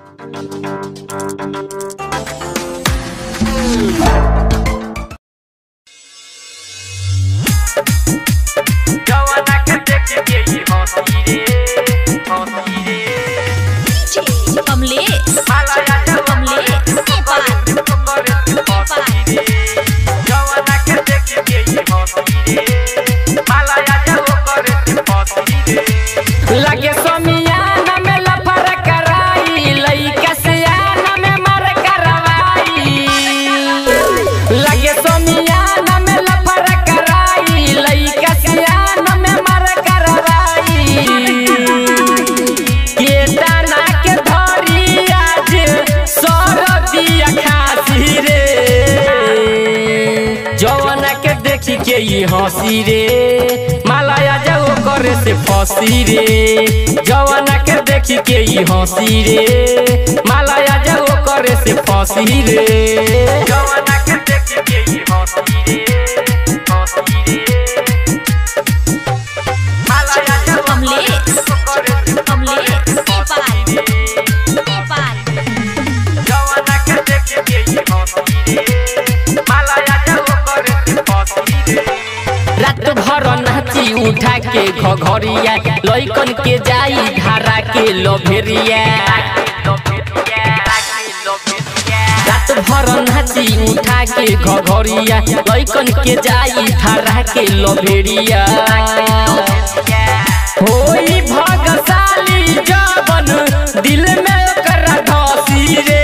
जवाना के देख के ई हंसी रे हंसी रे कमलेश मालाया कमलेश नेपाल जवाना के देख के ई हंसी रे मालाया जब करे से हंसी रे लगे समियाना में लफर कराई लइका सियाना में मर करवाई लगे समियाना में लफर कराई लइका सियाना में मर करवाई के दाना के धरी आज सरदिया खासी रे जवाना के देखी के ई हंसी रे मालाया जाओ करे से फंसी रे जवाना के देखी के ई हंसी रे मालाया जाओ करे से फंसी रे जवाना के देख के ई हंसी रे हंसी रे मालाया जब कमलेश करे से कमलेश नेपाल नेपाल जवाना के देख के ई हंसी रे मालाया जब करे से हंसी रे रात भर नाची उठा के घघरिया लइकन के जाई धारा के लभेरिया रात भर नाची उठा के घघरिया लइकन के जाई धारा के लभेरिया होई भगशाली जवन दिल में ओकरा धसी रे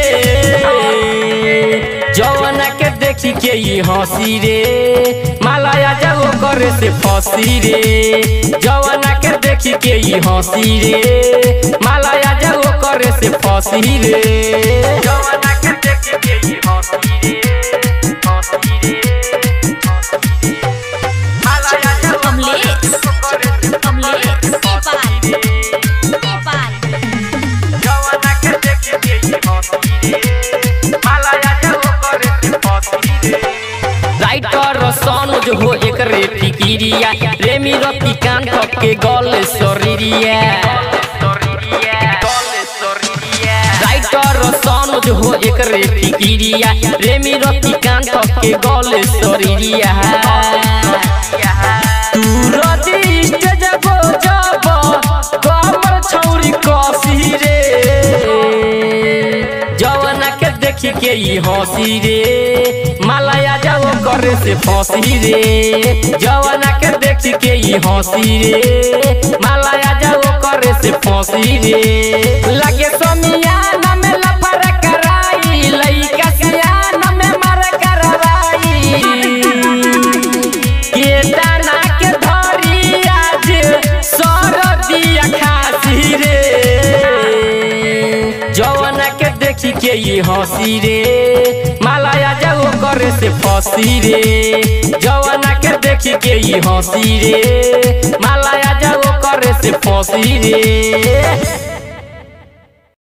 जवाना के देखी के ई हंसी रे मालाया जाओ करे से फंसी रे जवाना के देखी के ई हंसी रे मालाया जाओ करे से फंसी रे जवाना के देख के ई हंसी रे हंसी रे हंसी रे मालाया जब कमलेश करे से कमलेश नेपाल नेपाल जवाना के देख के ई हंसी रे मालाया जब करे से हंसी रे राइटर सनोज हो एक रे फिकिरिया रेमी रति कान के गल शरीरिया राइटर सनोज हो एक रे फिकिरिया रेमी रति कान के गल शरीरिया तू रति स्टेज गो जब कमर छौरी कसी रे जवाना के देखी के ई हंसी रे मालाया जाओ करे से फंसी रे जवाना के देखी के ई हंसी रे मालाया जाओ करे से फंसी रे लगे समियाना में लफर कराई लइका सियाना में मर करवाई के दाना के धरी आज सरदिया खासी रे जवाना के देखी के ई हंसी रे मालाया जाओ करे से फंसी रे जवाना के देखी के ई हंसी रे मालाया जाओ करे से फंसी रे